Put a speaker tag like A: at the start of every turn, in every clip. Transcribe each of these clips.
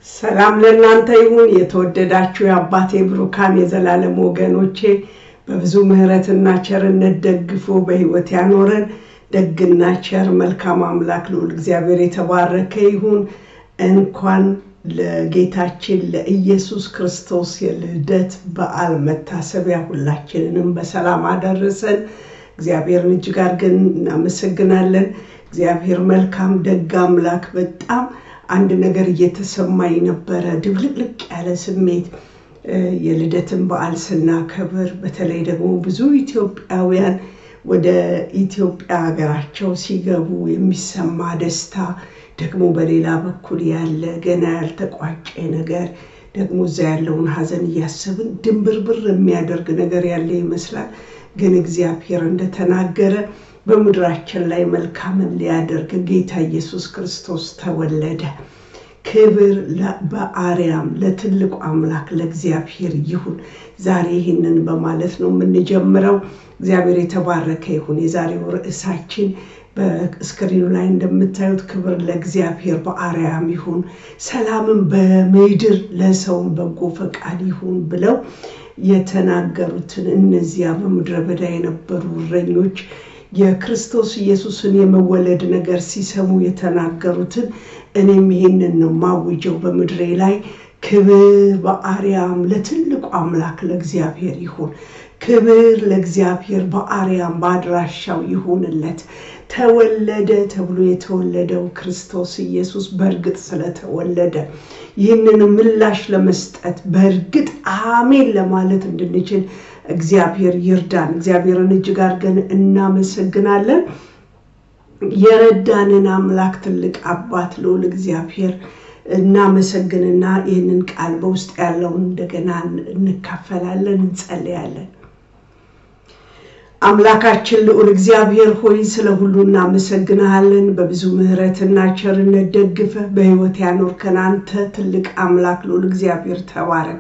A: ሰላም ለእናንተ ይሁን። የተወደዳችሁ የአባቴ ብሩካን የዘላለም ወገኖቼ በብዙ ምሕረትና ቸርነት ደግፎ በሕይወት ያኖረን ደግና ቸር መልካም አምላክ ልዑል እግዚአብሔር የተባረከ ይሁን። እንኳን ለጌታችን ለኢየሱስ ክርስቶስ የልደት በዓል መታሰቢያ ሁላችንንም በሰላም አደረሰን። እግዚአብሔርን እጅግ አድርገን እናመሰግናለን። እግዚአብሔር መልካም ደግ አምላክ በጣም አንድ ነገር እየተሰማኝ ነበረ። ድብልቅልቅ ያለ ስሜት የልደትን በዓል ስናከብር፣ በተለይ ደግሞ ብዙ ኢትዮጵያውያን ወደ ኢትዮጵያ ሀገራቸው ሲገቡ የሚሰማ ደስታ፣ ደግሞ በሌላ በኩል ያለ ገና ያልተቋጨ ነገር ደግሞ እዛ ያለውን ሐዘን እያሰብን ድንብርብር የሚያደርግ ነገር ያለ ይመስላል። ግን እግዚአብሔር እንደተናገረ በምድራችን ላይ መልካምን ሊያደርግ ጌታ ኢየሱስ ክርስቶስ ተወለደ። ክብር በአርያም ለትልቁ አምላክ ለእግዚአብሔር ይሁን። ዛሬ ይህንን በማለት ነው የምንጀምረው። እግዚአብሔር የተባረከ ይሁን። የዛሬው ርዕሳችን በስክሪኑ ላይ እንደምታዩት ክብር ለእግዚአብሔር በአርያም ይሁን፣ ሰላምን በምድር ለሰውን በጎ ፈቃድ ይሁን ብለው የተናገሩትን እነዚያ በምድረ በዳ የነበሩ እረኞች የክርስቶስ ኢየሱስን የመወለድ ነገር ሲሰሙ የተናገሩትን እኔም ይሄንን ነው ማውጀው በምድሬ ላይ ክብር በአርያም ለትልቁ አምላክ ለእግዚአብሔር ይሁን። ክብር ለእግዚአብሔር በአርያም በአድራሻው ይሁንለት። ተወለደ ተብሎ የተወለደው ክርስቶስ ኢየሱስ በእርግጥ ስለተወለደ ይህንን ምላሽ ለመስጠት በእርግጥ አሜን ለማለት እንድንችል እግዚአብሔር ይርዳን። እግዚአብሔርን እጅግ አድርገን እናመሰግናለን። የረዳንን አምላክ ትልቅ አባት ልዑል እግዚአብሔር እናመሰግንና ይህንን ቃል በውስጥ ያለውን እንደገና እንካፈላለን፣ እንጸልያለን። አምላካችን ልዑል እግዚአብሔር ሆይ ስለ ሁሉ እናመሰግንሃለን። በብዙ ምሕረትና ቸርነት ደግፈህ በሕይወት ያኖርከን አንተ ትልቅ አምላክ ልዑል እግዚአብሔር ተባረክ።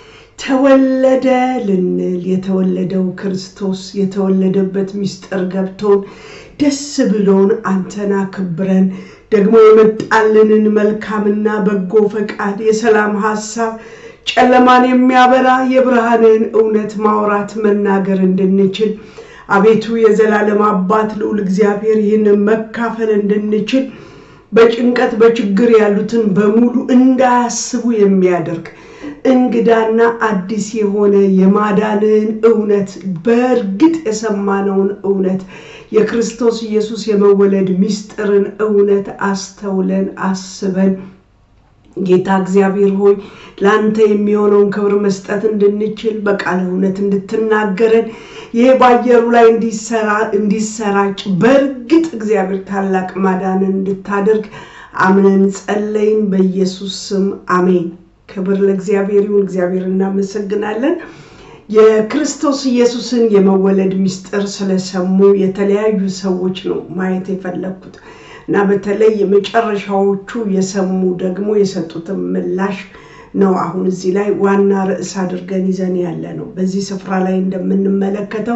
A: ተወለደ ልንል የተወለደው ክርስቶስ የተወለደበት ምስጢር ገብቶን ደስ ብሎን አንተን አክብረን ደግሞ የመጣልንን መልካምና በጎ ፈቃድ የሰላም ሀሳብ ጨለማን የሚያበራ የብርሃንን እውነት ማውራት መናገር እንድንችል አቤቱ የዘላለም አባት ልዑል እግዚአብሔር ይህንን መካፈል እንድንችል በጭንቀት በችግር ያሉትን በሙሉ እንዳያስቡ የሚያደርግ እንግዳና አዲስ የሆነ የማዳንን እውነት በእርግጥ የሰማነውን እውነት የክርስቶስ ኢየሱስ የመወለድ ምስጢርን እውነት አስተውለን አስበን ጌታ እግዚአብሔር ሆይ ለአንተ የሚሆነውን ክብር መስጠት እንድንችል በቃለ እውነት እንድትናገረን ይሄ በአየሩ ላይ እንዲሰራጭ በእርግጥ እግዚአብሔር ታላቅ ማዳንን እንድታደርግ አምነን ጸለይን። በኢየሱስ ስም አሜን። ክብር ለእግዚአብሔር ይሁን። እግዚአብሔር እናመሰግናለን። የክርስቶስ ኢየሱስን የመወለድ ምስጢር ስለሰሙ የተለያዩ ሰዎች ነው ማየት የፈለግኩት እና በተለይ የመጨረሻዎቹ የሰሙ ደግሞ የሰጡትን ምላሽ ነው አሁን እዚህ ላይ ዋና ርዕስ አድርገን ይዘን ያለ ነው። በዚህ ስፍራ ላይ እንደምንመለከተው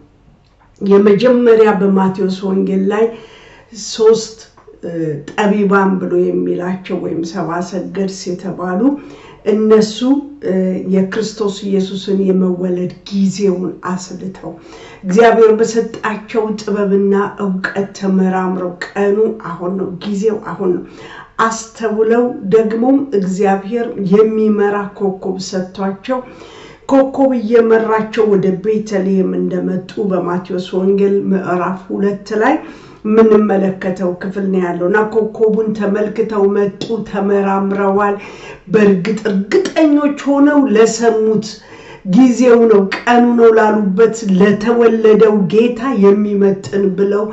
A: የመጀመሪያ በማቴዎስ ወንጌል ላይ ሶስት ጠቢባን ብሎ የሚላቸው ወይም ሰብአ ሰገድስ የተባሉ እነሱ የክርስቶስ ኢየሱስን የመወለድ ጊዜውን አስልተው እግዚአብሔር በሰጣቸው ጥበብና እውቀት ተመራምረው ቀኑ አሁን ነው፣ ጊዜው አሁን ነው አስተውለው ደግሞም እግዚአብሔር የሚመራ ኮከብ ሰጥቷቸው ኮከብ እየመራቸው ወደ ቤተልሔም እንደመጡ በማቴዎስ ወንጌል ምዕራፍ ሁለት ላይ የምንመለከተው ክፍል ነው ያለው እና ኮከቡን ተመልክተው መጡ፣ ተመራምረዋል። በእርግጥ እርግጠኞች ሆነው ለሰሙት ጊዜው ነው ቀኑ ነው ላሉበት ለተወለደው ጌታ የሚመጥን ብለው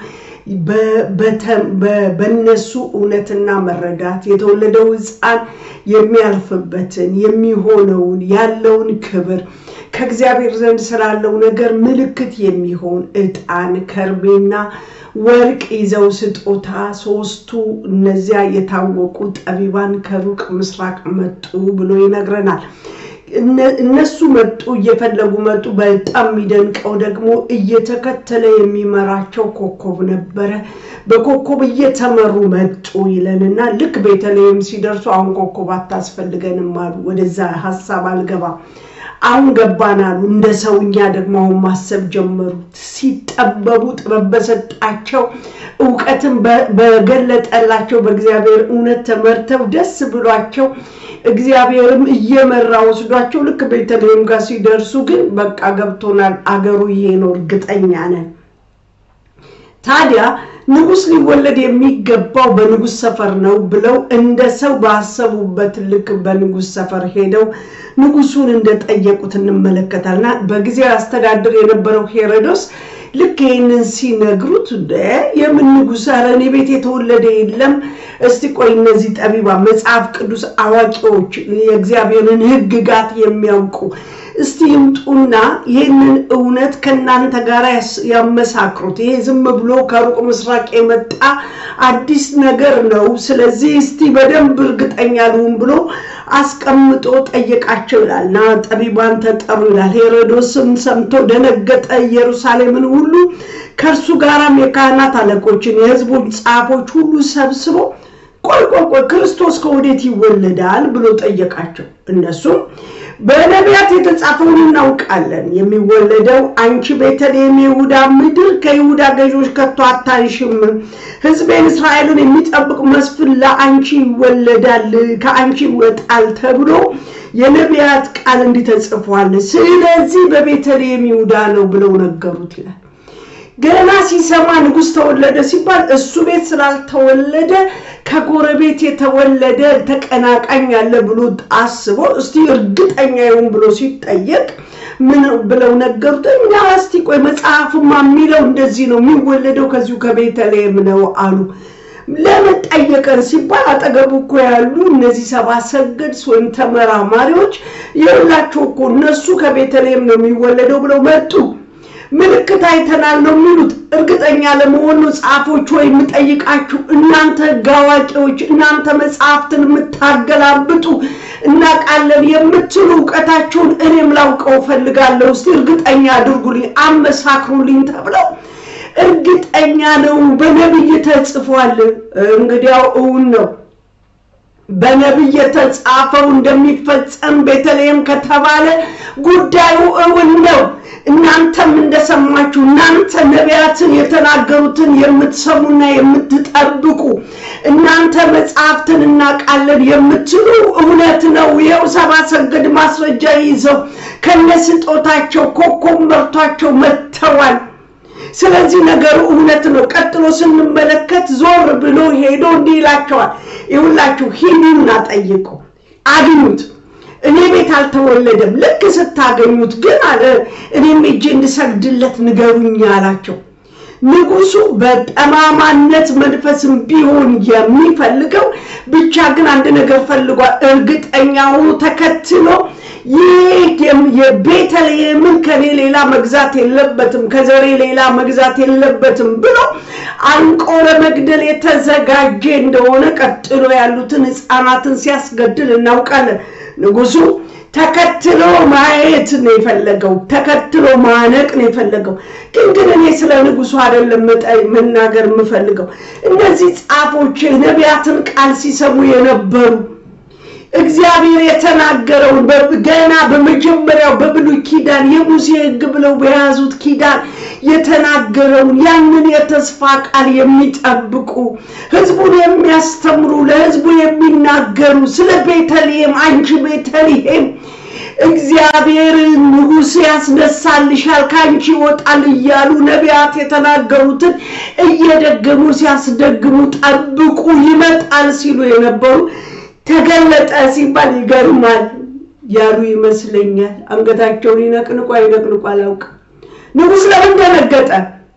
A: በነሱ እውነትና መረዳት የተወለደው ሕፃን የሚያልፍበትን የሚሆነውን ያለውን ክብር ከእግዚአብሔር ዘንድ ስላለው ነገር ምልክት የሚሆን ዕጣን ከርቤና ወርቅ ይዘው ስጦታ ሶስቱ እነዚያ የታወቁ ጠቢባን ከሩቅ ምስራቅ መጡ ብሎ ይነግረናል። እነሱ መጡ፣ እየፈለጉ መጡ። በጣም የሚደንቀው ደግሞ እየተከተለ የሚመራቸው ኮከብ ነበረ። በኮከብ እየተመሩ መጡ ይለንና ልክ ቤተልሔም ሲደርሱ አሁን ኮከብ አታስፈልገንም አሉ። ወደዛ ሀሳብ አልገባም። አሁን ገባን አሉ። እንደ ሰውኛ ደግሞ አሁን ማሰብ ጀመሩ። ሲጠበቡ ጥበብ በሰጣቸው እውቀትን በገለጠላቸው በእግዚአብሔር እውነት ተመርተው ደስ ብሏቸው እግዚአብሔርም እየመራ ወስዷቸው ልክ ቤተልሔም ጋር ሲደርሱ ግን በቃ ገብቶናል፣ አገሩ ይሄ ነው፣ እርግጠኛ ነን። ታዲያ ንጉሥ ሊወለድ የሚገባው በንጉሥ ሰፈር ነው ብለው እንደ ሰው ባሰቡበት ልክ በንጉሥ ሰፈር ሄደው ንጉሱን እንደጠየቁት እንመለከታልና በጊዜው ያስተዳድር የነበረው ሄሮዶስ ልክ ይህንን ሲነግሩት የምን ንጉሥ ኧረ እኔ ቤት የተወለደ የለም። እስቲ ቆይ እነዚህ ጠቢባ መጽሐፍ ቅዱስ አዋቂዎች የእግዚአብሔርን ሕግጋት የሚያውቁ እስቲ ይምጡና ይህንን እውነት ከእናንተ ጋር ያመሳክሩት። ይሄ ዝም ብሎ ከሩቅ ምስራቅ የመጣ አዲስ ነገር ነው። ስለዚህ እስቲ በደንብ እርግጠኛ ልሁን ብሎ አስቀምጦ ጠየቃቸው ይላል እና ጠቢባን ተጠሩ ይላል። ሄሮዶስም ሰምቶ ደነገጠ፣ ኢየሩሳሌምን ሁሉ ከእርሱ ጋራም የካህናት አለቆችን የሕዝቡን ጻፎች ሁሉ ሰብስቦ ቆይ ቆይ ቆይ ክርስቶስ ከወዴት ይወለዳል ብሎ ጠየቃቸው። እነሱም በነቢያት የተጻፈውን እናውቃለን። የሚወለደው አንቺ ቤተልሔም የይሁዳ ምድር ከይሁዳ ገዢዎች ከቶ አታንሽም፣ ሕዝቤን እስራኤልን የሚጠብቅ መስፍን ለአንቺ ይወለዳል፣ ከአንቺ ይወጣል ተብሎ የነቢያት ቃል እንዲህ ተጽፏል። ስለዚህ በቤተልሔም ይሁዳ ነው ብለው ነገሩት ይላል። ገና ሲሰማ ንጉሥ ተወለደ ሲባል እሱ ቤት ስላልተወለደ ከጎረቤት የተወለደ ተቀናቃኝ ያለ ብሎ አስቦ እስቲ እርግጠኛ ይሁን ብሎ ሲጠየቅ ምን ብለው ነገሩት? እኛ እስቲ ቆይ መጽሐፍማ የሚለው እንደዚህ ነው የሚወለደው ከዚሁ ከቤተልሔም ነው አሉ። ለምን ጠየቀን ሲባል አጠገቡ እኮ ያሉ እነዚህ ሰባ ሰገድስ ወይም ተመራማሪዎች የሁላቸው እኮ እነሱ ከቤተልሔም ነው የሚወለደው ብለው መጡ። ምልክት አይተናል ነው የሚሉት። እርግጠኛ ለመሆኑ ጻፎች ወይ የምጠይቃችሁ እናንተ ሕግ አዋቂዎች፣ እናንተ መጽሐፍትን የምታገላብጡ እናውቃለን የምትሉ እውቀታችሁን እኔም ላውቀው እፈልጋለሁ። እስቲ እርግጠኛ አድርጉልኝ፣ አመሳክሩልኝ ተብለው እርግጠኛ ነው በነቢይ ተጽፏል። እንግዲያው እውን ነው በነቢይ የተጻፈው እንደሚፈጸም ቤተልሔም ከተባለ ጉዳዩ እውን ነው። እናንተም እንደሰማችሁ እናንተ ነቢያትን የተናገሩትን የምትሰሙና የምትጠብቁ እናንተ መጽሐፍትን እናውቃለን የምትሉ እውነት ነው። ይኸው ሰባ ሰገድ ማስረጃ ይዘው ከነስጦታቸው ኮከብ መርቷቸው መጥተዋል። ስለዚህ ነገሩ እውነት ነው። ቀጥሎ ስንመለከት ዞር ብሎ ሄዶ እንዲህ ይላቸዋል፣ ይሁላችሁ ሂዱና ጠይቁ፣ አግኙት እኔ ቤት አልተወለደም። ልክ ስታገኙት ግን አለ እኔም እጄ እንድሰግድለት ንገሩኝ አላቸው። ንጉሱ በጠማማነት መንፈስም ቢሆን የሚፈልገው ብቻ ግን አንድ ነገር ፈልጓል። እርግጠኛ ሆኖ ተከትሎ ይህ የቤተልሔምን ከኔ ሌላ መግዛት የለበትም፣ ከዘሬ ሌላ መግዛት የለበትም ብሎ አንቆ ለመግደል የተዘጋጀ እንደሆነ ቀጥሎ ያሉትን ሕፃናትን ሲያስገድል እናውቃለን። ንጉሱ ተከትሎ ማየት ነው የፈለገው፣ ተከትሎ ማነቅ ነው የፈለገው። ግን ግን እኔ ስለ ንጉሱ አይደለም መናገር የምፈልገው። እነዚህ ጻፎች ነቢያትን ቃል ሲሰሙ የነበሩ እግዚአብሔር የተናገረውን ገና በመጀመሪያው በብሉይ ኪዳን የሙሴ ሕግ ብለው በያዙት ኪዳን የተናገረውን ያንን የተስፋ ቃል የሚጠብቁ ሕዝቡን የሚያስተምሩ ለሕዝቡ የሚናገሩ ስለ ቤተልሔም አንቺ ቤተልሔም እግዚአብሔር ንጉሥ ያስነሳልሻል ከአንቺ ይወጣል እያሉ ነቢያት የተናገሩትን እየደገሙ ሲያስደግሙ ጠብቁ ይመጣል ሲሉ የነበሩ ተገለጠ ሲባል ይገርማል ያሉ ይመስለኛል። አንገታቸውን ይነቅንቁ አይነቅንቁ አላውቅም። ንጉሥ ለምን ደነገጠ?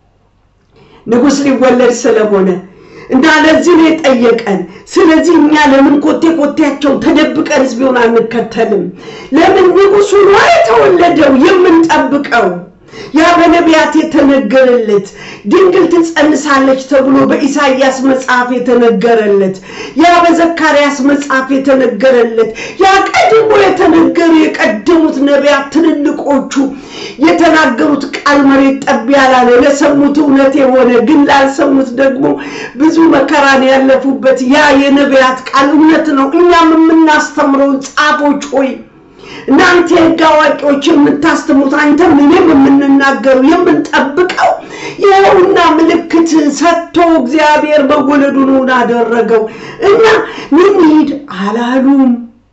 A: ንጉሥ ሊወለድ ስለሆነ እና ለዚህ ነው የጠየቀን። ስለዚህ እኛ ለምን ኮቴ ኮቴያቸው ተደብቀን ቢሆን አንከተልም? ለምን ንጉሱ ነው የተወለደው የምንጠብቀው? ያ በነቢያት የተነገረለት ድንግል ትጸንሳለች ተብሎ በኢሳይያስ መጽሐፍ የተነገረለት ያ በዘካርያስ መጽሐፍ የተነገረለት ያ ቀድሞ የተነገሩ የቀደሙት ነቢያት ትልልቆቹ የተናገሩት ቃል መሬት ጠብ ያላለ ለሰሙት እውነት የሆነ ግን ላልሰሙት ደግሞ ብዙ መከራን ያለፉበት ያ የነቢያት ቃል እውነት ነው። እኛም የምናስተምረውን ጻፎች ሆይ እናንተ የሕግ አዋቂዎች የምታስተምሩት አንተም እኔም የምንናገሩ የምንጠብቀው ይኸውና ምልክት ሰጥቶ እግዚአብሔር መወለዱን እውን አደረገው እና ምን ሂድ አላሉም።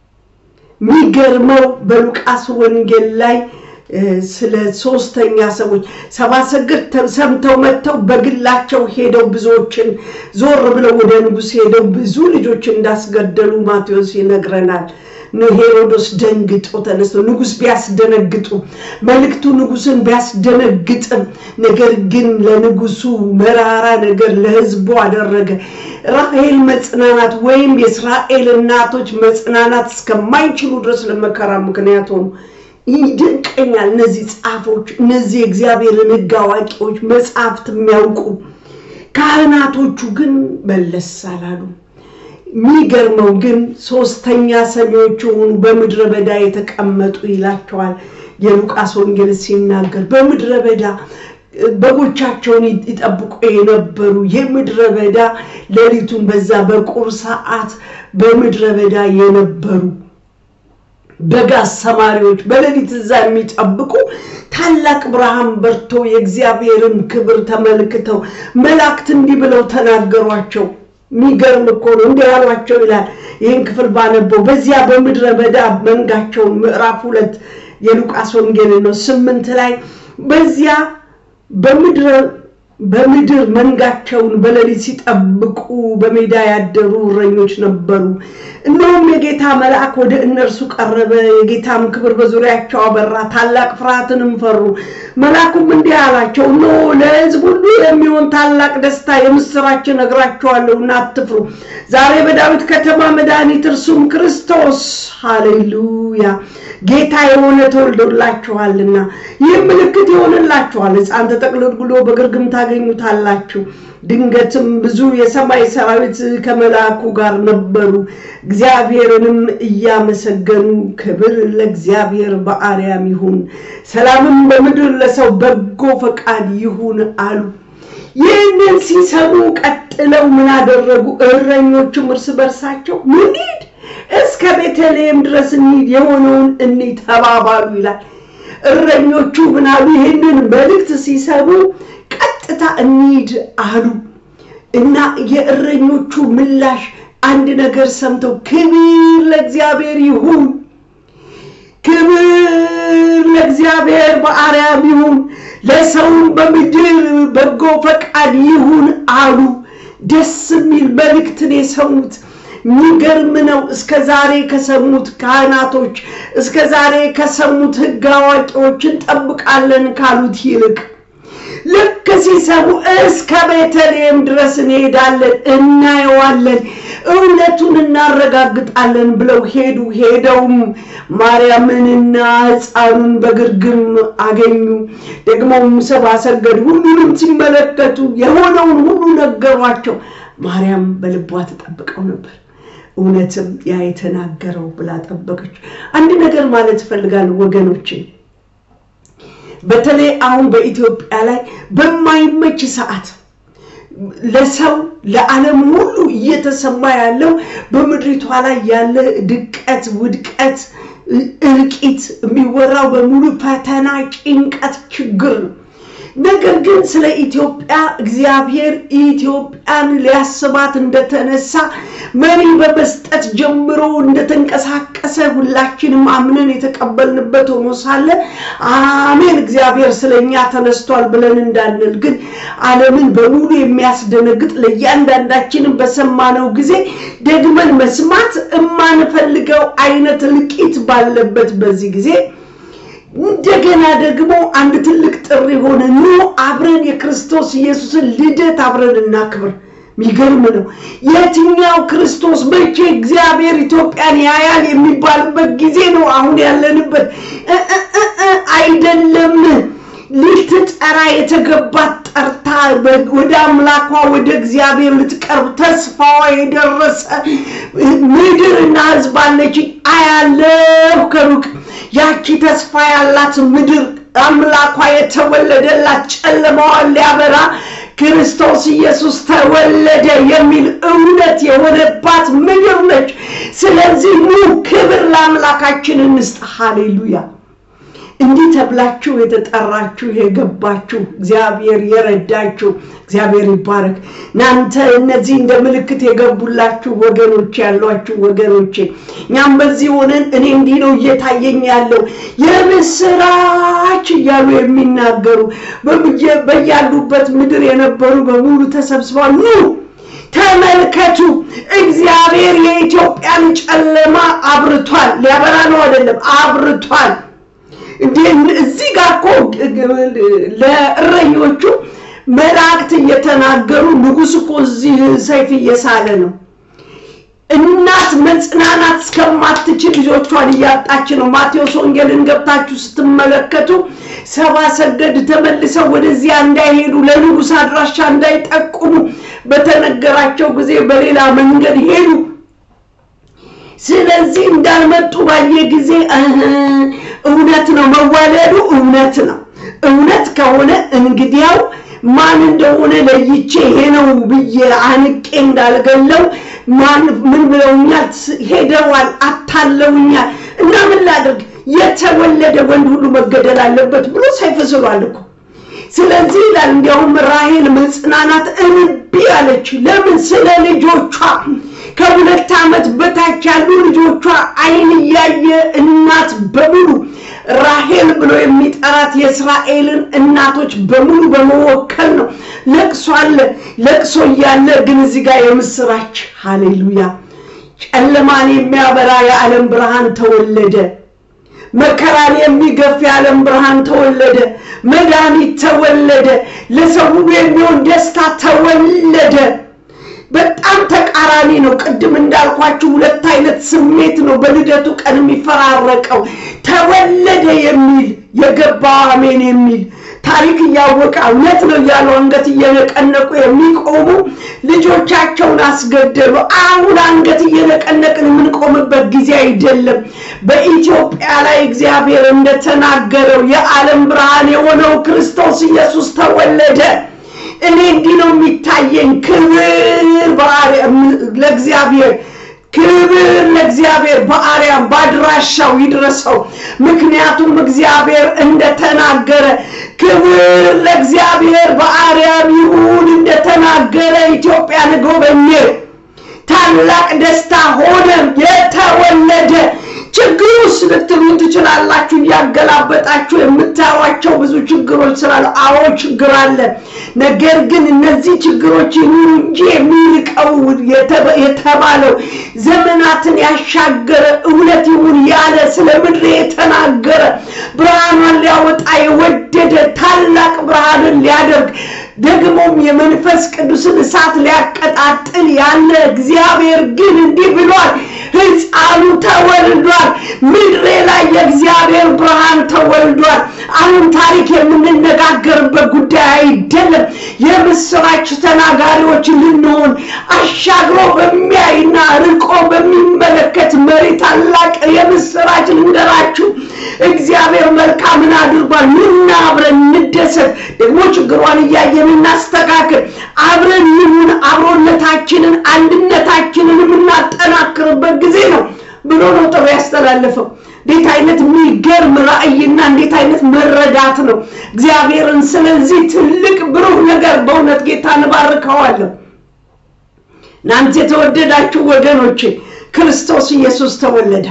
A: የሚገርመው በሉቃስ ወንጌል ላይ ስለ ሶስተኛ ሰዎች ሰባ ሰገድ ሰምተው መጥተው በግላቸው ሄደው ብዙዎችን ዞር ብለው ወደ ንጉሥ ሄደው ብዙ ልጆች እንዳስገደሉ ማቴዎስ ይነግረናል። ሄሮዶስ ደንግጦ ተነስቶ ንጉሥ ቢያስደነግጡ መልእክቱ ንጉሥን ቢያስደነግጥም ነገር ግን ለንጉሱ መራራ ነገር ለሕዝቡ አደረገ። ራሔል መጽናናት ወይም የእስራኤል እናቶች መጽናናት እስከማይችሉ ድረስ ለመከራ ምክንያት ሆኑ። ይደንቀኛል። እነዚህ ጻፎች፣ እነዚህ የእግዚአብሔርን ሕግ አዋቂዎች፣ መጽሐፍት የሚያውቁ ካህናቶቹ ግን መለስ አላሉ። የሚገርመው ግን ሶስተኛ ሰሚዎች የሆኑ በምድረ በዳ የተቀመጡ ይላቸዋል የሉቃስ ወንጌል ሲናገር በምድረ በዳ በጎቻቸውን ይጠብቁ የነበሩ የምድረ በዳ ሌሊቱን በዛ በቁር ሰዓት በምድረ በዳ የነበሩ በግ አሰማሪዎች በሌሊት እዛ የሚጠብቁ ታላቅ ብርሃን በርቶ የእግዚአብሔርን ክብር ተመልክተው መላእክት እንዲህ ብለው ተናገሯቸው። የሚገርም እኮ ነው። እንዲህ ያሏቸው ይላል። ይህን ክፍል ባነበው በዚያ በምድረ በዳ መንጋቸውን ምዕራፍ ሁለት የሉቃስ ወንጌል ነው ስምንት ላይ በዚያ በምድረ በምድር መንጋቸውን በሌሊት ሲጠብቁ በሜዳ ያደሩ እረኞች ነበሩ። እነሆም የጌታ መልአክ ወደ እነርሱ ቀረበ፣ የጌታም ክብር በዙሪያቸው አበራ፣ ታላቅ ፍርሃትንም ፈሩ። መልአኩም እንዲህ አላቸው፣ እነሆ ለሕዝብ ሁሉ የሚሆን ታላቅ ደስታ የምስራች እነግራችኋለሁና አትፍሩ። ዛሬ በዳዊት ከተማ መድኃኒት እርሱም ክርስቶስ ሃሌሉያ ጌታ የሆነ ተወልዶላችኋልና ይህም ምልክት ይሆንላችኋል፣ ሕፃን ተጠቅልሎ በግርግም ታገኙታላችሁ። ድንገትም ብዙ የሰማይ ሰራዊት ከመልአኩ ጋር ነበሩ፣ እግዚአብሔርንም እያመሰገኑ ክብር ለእግዚአብሔር በአርያም ይሁን፣ ሰላምም በምድር ለሰው በጎ ፈቃድ ይሁን አሉ። ይህንን ሲሰሙ ቀጥለው ምን አደረጉ? እረኞቹም እርስ በርሳቸው ምን ሂድ እስከ ቤተልሔም ድረስ እንሂድ የሆነውን እንሂድ ተባባሉ ይላል። እረኞቹ ምን አሉ? ይህንን መልእክት ሲሰሙ ቀጥታ እንሂድ አሉ እና የእረኞቹ ምላሽ አንድ ነገር ሰምተው ክብር ለእግዚአብሔር ይሁን፣ ክብር ለእግዚአብሔር በአርያም ይሁን፣ ለሰውም በምድር በጎ ፈቃድ ይሁን አሉ። ደስ የሚል መልእክትን የሰሙት የሚገርም ነው። እስከ ዛሬ ከሰሙት ካህናቶች እስከ ዛሬ ከሰሙት ሕግ አዋቂዎች እንጠብቃለን ካሉት ይልቅ ልክ ሲሰሙ እስከ ቤተልሔም ድረስ እንሄዳለን፣ እናየዋለን፣ እውነቱን እናረጋግጣለን ብለው ሄዱ። ሄደውም ማርያምንና ሕፃኑን በግርግም አገኙ። ደግሞም ሰብአ ሰገል ሁሉንም ሲመለከቱ የሆነውን ሁሉ ነገሯቸው። ማርያም በልቧ ተጠብቀው ነበር። እውነትም ያ የተናገረው ብላ ጠበቀች። አንድ ነገር ማለት እፈልጋለሁ ወገኖቼ፣ በተለይ አሁን በኢትዮጵያ ላይ በማይመች ሰዓት ለሰው ለዓለም ሁሉ እየተሰማ ያለው በምድሪቷ ላይ ያለ ድቀት፣ ውድቀት፣ እልቂት የሚወራው በሙሉ ፈተና፣ ጭንቀት፣ ችግር ነው። ነገር ግን ስለ ኢትዮጵያ እግዚአብሔር ኢትዮጵያን ሊያስባት እንደተነሳ መሪ በመስጠት ጀምሮ እንደተንቀሳቀሰ ሁላችንም አምነን የተቀበልንበት ሆኖ ሳለ አሜን እግዚአብሔር ስለኛ ተነስቷል ብለን እንዳንል ግን ዓለምን በሙሉ የሚያስደነግጥ ለእያንዳንዳችንም በሰማነው ጊዜ ደግመን መስማት የማንፈልገው አይነት እልቂት ባለበት በዚህ ጊዜ እንደገና ደግሞ አንድ ትልቅ ጥሪ ሆነ። ኑ አብረን የክርስቶስ ኢየሱስን ልደት አብረን እናክብር። የሚገርም ነው። የትኛው ክርስቶስ መቼ እግዚአብሔር ኢትዮጵያን ያያል የሚባልበት ጊዜ ነው አሁን ያለንበት። አይደለም ልትጠራ የተገባት ጠርታ ወደ አምላኳ ወደ እግዚአብሔር ልትቀርብ ተስፋዋ የደረሰ ምድርና ሕዝብ አለች። አያለሁ ከሩቅ ያቺ ተስፋ ያላት ምድር አምላኳ የተወለደላት ጨለማዋን ሊያበራ ክርስቶስ ኢየሱስ ተወለደ የሚል እውነት የሆነባት ምድር ነች። ስለዚህ ኑ ክብር ለአምላካችን እንስጥ። ሃሌሉያ! እንዲህ ተብላችሁ የተጠራችሁ የገባችሁ እግዚአብሔር የረዳችሁ እግዚአብሔር ይባረክ። እናንተ እነዚህ እንደ ምልክት የገቡላችሁ ወገኖች ያሏችሁ ወገኖቼ፣ እኛም በዚህ ሆነን እኔ እንዲህ ነው እየታየኝ ያለው የምስራች እያሉ የሚናገሩ በያሉበት ምድር የነበሩ በሙሉ ተሰብስበዋል። ኑ ተመልከቱ፣ እግዚአብሔር የኢትዮጵያን ጨለማ አብርቷል። ሊያበራ ነው አይደለም፣ አብርቷል። እዚህ ጋር እኮ ለእረኞቹ መላእክት እየተናገሩ ንጉሥ እኮ እዚህ ሰይፍ እየሳለ ነው። እናት መጽናናት እስከማትችል ልጆቿን እያጣች ነው። ማቴዎስ ወንጌልን ገብታችሁ ስትመለከቱ ሰባ ሰገድ ተመልሰው ወደዚያ እንዳይሄዱ ለንጉሥ አድራሻ እንዳይጠቁሙ በተነገራቸው ጊዜ በሌላ መንገድ ሄዱ። ስለዚህ እንዳልመጡ ባየ ጊዜ እውነት ነው መዋለዱ እውነት ነው። እውነት ከሆነ እንግዲያው ማን እንደሆነ ለይቼ ይሄ ነው ብዬ አንቄ እንዳልገለው ማን ምን ብለውኛል? ሄደዋል፣ አታለውኛል እና ምን ላድርግ? የተወለደ ወንድ ሁሉ መገደል አለበት ብሎ ሰይፍ ስሏል እኮ። ስለዚህ ይላል እንዲያውም ራሔል መጽናናት እምቢ አለች። ለምን? ስለ ልጆቿ ከሁለት ዓመት በታች ያሉ ልጆቿ ዓይን እያየ እናት በሙሉ ራሔል ብሎ የሚጠራት የእስራኤልን እናቶች በሙሉ በመወከል ነው። ለቅሶ አለ። ለቅሶ እያለ ግን እዚህ ጋር የምስራች ሃሌሉያ! ጨለማን የሚያበራ የዓለም ብርሃን ተወለደ። መከራን የሚገፍ የዓለም ብርሃን ተወለደ። መድኃኒት ተወለደ። ለሰው ሁሉ የሚሆን ደስታ ተወለደ። በጣም ተቃራኒ ነው። ቅድም እንዳልኳችሁ ሁለት አይነት ስሜት ነው በልደቱ ቀን የሚፈራረቀው። ተወለደ የሚል የገባው አሜን የሚል ታሪክ እያወቀ እውነት ነው እያሉ አንገት እየነቀነቁ የሚቆሙ ልጆቻቸውን አስገደሉ። አሁን አንገት እየነቀነቅን የምንቆምበት ጊዜ አይደለም። በኢትዮጵያ ላይ እግዚአብሔር እንደተናገረው የዓለም ብርሃን የሆነው ክርስቶስ ኢየሱስ ተወለደ። እኔ እንዲህ ነው የሚታየኝ። ክብር ለእግዚአብሔር ክብር ለእግዚአብሔር በአርያም በአድራሻው ይድረሰው። ምክንያቱም እግዚአብሔር እንደተናገረ ክብር ለእግዚአብሔር በአርያም ይሁን እንደተናገረ ኢትዮጵያን ጎበኘ። ታላቅ ደስታ ሆነ። የተወለደ ችግር ውስጥ ልትሉን ትችላላችሁ። እያገላበጣችሁ የምታዩቸው ብዙ ችግሮች ስላሉ፣ አዎ ችግር አለ። ነገር ግን እነዚህ ችግሮች ይሁኑ እንጂ የሚልቀው የተባለው ዘመናትን ያሻገረ እውነት ይሁን ያለ ስለ ምድር የተናገረ ብርሃኗን ሊያወጣ የወደደ ታላቅ ብርሃንን ሊያደርግ ደግሞም የመንፈስ ቅዱስን እሳት ሊያቀጣጥል ያለ እግዚአብሔር ግን እንዲህ ብሏል፣ ሕፃኑ ተወልዷል። ምድሬ ላይ የእግዚአብሔር ብርሃን ተወልዷል። አሁን ታሪክ የምንነጋገርበት ጉዳይ አይደለም። የምስራች ተናጋሪዎች ልንሆን አሻግሮ በሚያይና ርቆ በሚመለከት መሪ ታላቅ የምስራች ልንገራችሁ። እግዚአብሔር መልካምን አድርጓል። ኑና አብረን እንደሰት። ደግሞ ችግሯን እያየን እናስተካክል። አብረን ይሁን አብሮነታችንን አንድነታችንን የምናጠናክርበት ጊዜ ነው ብሎ ነው ጥሪ ያስተላለፈው። እንዴት አይነት የሚገርም ራእይና እንዴት አይነት መረዳት ነው እግዚአብሔርን። ስለዚህ ትልቅ ብሩህ ነገር በእውነት ጌታ እንባርከዋለሁ። እናንተ የተወደዳችሁ ወገኖቼ ክርስቶስ ኢየሱስ ተወለደ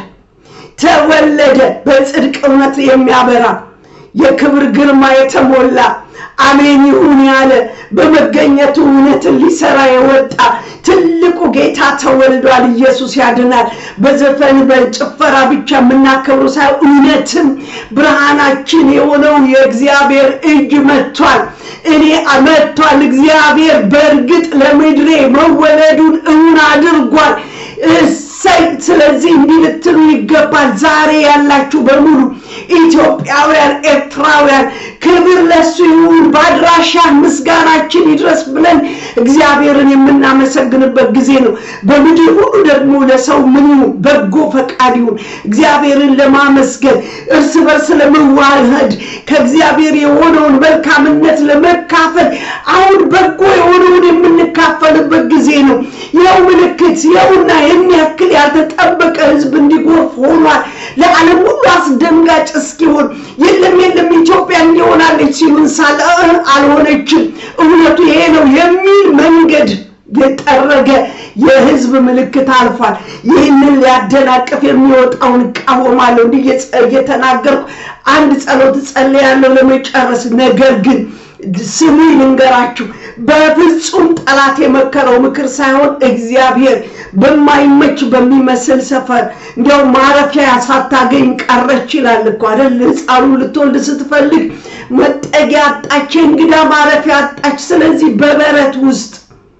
A: ተወለደ በጽድቅ እውነት የሚያበራ የክብር ግርማ የተሞላ አሜን ይሁን ያለ በመገኘቱ እውነትን ሊሰራ የወጣ ትልቁ ጌታ ተወልዷል። ኢየሱስ ያድናል። በዘፈን በጭፈራ ብቻ የምናከብሩ ሳይሆን እውነትም ብርሃናችን የሆነው የእግዚአብሔር እጅ መጥቷል። እኔ መጥቷል። እግዚአብሔር በእርግጥ ለምድሬ መወለዱን እውን አድርጓል። እሰይ! ስለዚህ እንዲህ ልትሉ ይገባል። ዛሬ ያላችሁ በሙሉ ኢትዮጵያውያን፣ ኤርትራውያን ክብር ለሱ ይሁን። በአድራሻ ምስጋናችን ይድረስ ብለን እግዚአብሔርን የምናመሰግንበት ጊዜ ነው። በምድር ሁሉ ደግሞ ለሰው ምን ይሁን በጎ ፈቃድ ይሁን። እግዚአብሔርን ለማመስገን እርስ በርስ ለመዋህድ ከእግዚአብሔር የሆነውን መልካምነት ለመካፈል አሁን በጎ የሆነውን የምንካፈልበት ጊዜ ነው። ይኸው ምልክት ይኸውና ይህን ያክል ያልተጠበቀ ሕዝብ እንዲጎርፍ ሆኗል። ለዓለም ሁሉ አስደንጋጭ እስኪሆን የለም የለም ኢትዮጵያ እንዲሆናለች ሲሉን ሳለ አልሆነችም፣ እውነቱ ይሄ ነው የሚል መንገድ የጠረገ የህዝብ ምልክት አልፏል። ይህንን ሊያደናቅፍ የሚወጣውን እቃወማለሁ። እንዲህ እየተናገርኩ አንድ ጸሎት ጸልያለሁ ለመጨረስ ነገር ግን ስሙ ልንገራችሁ፣ በፍጹም ጠላት የመከረው ምክር ሳይሆን እግዚአብሔር በማይመች በሚመስል ሰፈር እንዲያው ማረፊያ ሳታገኝ ቀረች ይላል እኮ አይደል? ሕፃኑ ልትወልድ ስትፈልግ መጠጊያ አጣች፣ እንግዳ ማረፊያ አጣች። ስለዚህ በበረት ውስጥ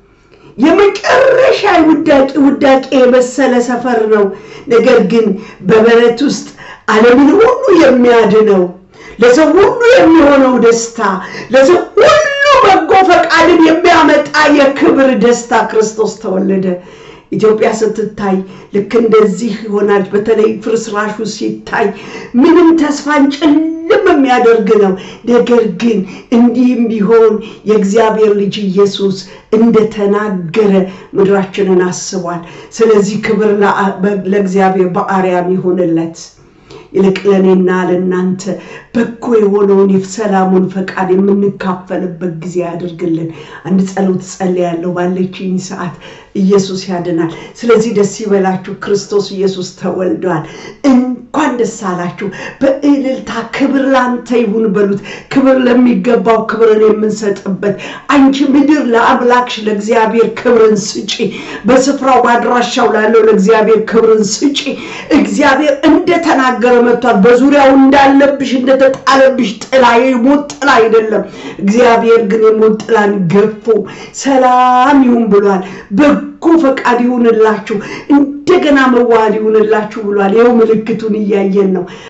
A: የመጨረሻ ውዳቂ ውዳቂ የመሰለ ሰፈር ነው። ነገር ግን በበረት ውስጥ ዓለምን ሁሉ የሚያድነው ለሰው ሁሉ የሚሆነው ደስታ ለሰው ሁሉ በጎ ፈቃድን የሚያመጣ የክብር ደስታ ክርስቶስ ተወለደ። ኢትዮጵያ ስትታይ ልክ እንደዚህ ይሆናል። በተለይ ፍርስራሹ ሲታይ ምንም ተስፋን ጭልም የሚያደርግ ነው። ነገር ግን እንዲህም ቢሆን የእግዚአብሔር ልጅ ኢየሱስ እንደተናገረ ምድራችንን አስቧል። ስለዚህ ክብር ለእግዚአብሔር በአርያም ይሁንለት። ይልቅ ለእኔና ለእናንተ በጎ የሆነውን የሰላሙን ፈቃድ የምንካፈልበት ጊዜ ያድርግልን። አንድ ጸሎት ጸልያለሁ ባለችኝ ሰዓት። ኢየሱስ ያድናል። ስለዚህ ደስ ይበላችሁ፣ ክርስቶስ ኢየሱስ ተወልዷል። እንኳን ደስ አላችሁ። በእልልታ ክብር ላንተ ይሁን በሉት። ክብር ለሚገባው ክብርን የምንሰጥበት አንቺ ምድር ለአምላክሽ ለእግዚአብሔር ክብርን ስጪ። በስፍራው በአድራሻው ላለው ለእግዚአብሔር ክብርን ስጪ። እግዚአብሔር እንደተናገረ መጥቷል። በዙሪያው እንዳለብሽ እንደተጣለብሽ ጥላ የሞት ጥላ አይደለም። እግዚአብሔር ግን የሞት ጥላን ገፎ ሰላም ይሁን ብሏል። በጎ ፈቃድ ይሁንላችሁ፣ እንደገና መዋሃድ ይሁንላችሁ ብሏል። ይኸው ምልክቱን እያየን ነው።